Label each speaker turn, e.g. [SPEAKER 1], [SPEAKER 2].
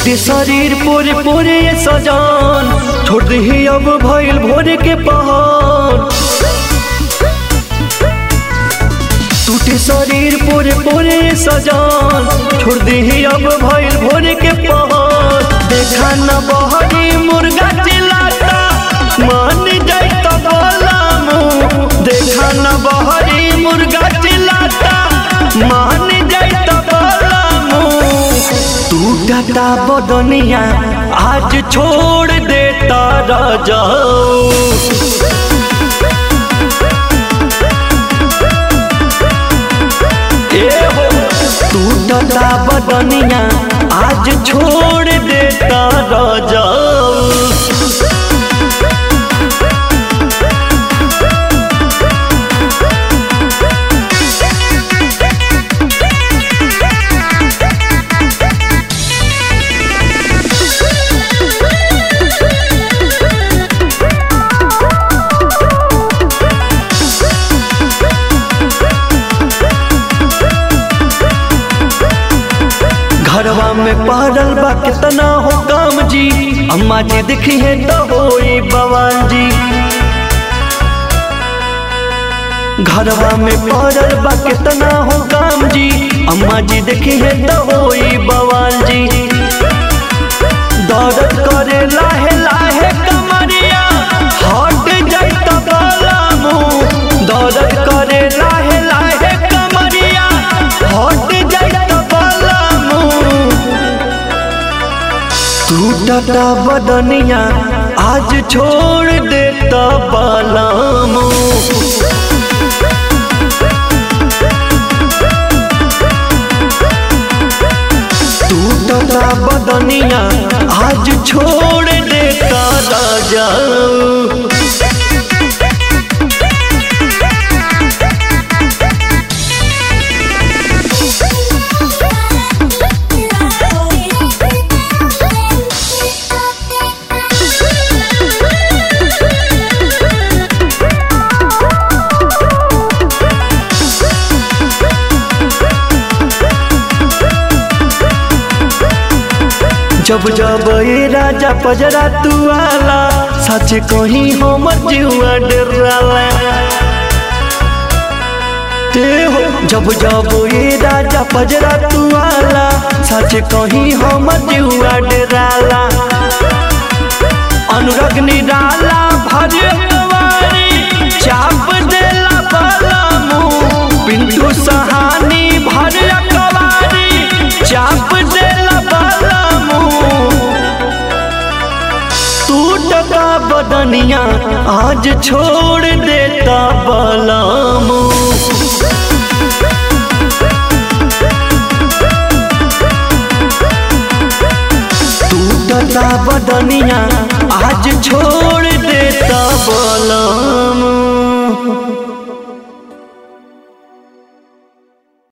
[SPEAKER 1] टूटे शरीर पोरे पोरे ये सजान छोड़ दही अब भइल भोरे के पहाड़ टूटे शरीर पोरे पोरे ये सजान छोड़ दही अब भइल भोरे के पहाड़ देखा न बहरी मुर्गा चिल्लाता मान जाई तो बोलामू देखा न बहरी मुर्गा चिल्लाता मान जाई तो बोलामू टूटता बदनिया आज छोड़ देता राजाओ ए हो टूटता बदनिया आज छोड़ देता राजाओ घरवा में पड़ल बा कितना हो काम जी अम्मा जी दिखी है तो होई बवाल जी घरवा में पड़ल बा कितना हो काम जी अम्मा जी देखी है तो होई बवाल जी दर्द करे लाहे लाहे कमरिया हट जाई तो बलामू दर्द करे लाहे लाहे कमरिया हट जाई तो बलामू टूटता बदनिया आज छोड़ देता बलामू टूटता बदनिया आज छोड़ देता राजा जब जब ये राजा पजरा तू आला सच कहीं हमर जीवा डराला ते हो जब जब ये राजा पजरा तू आला सच कहीं हमर जीवा डराला अनुरग निराला भर कवारी चाप देला बलामू पिंटू सहानी भर कवारी चाप देला बलामू टूटता बदनिया आज छोड़ देता बलामू टूटता बदनिया आज छोड़ देता बलामू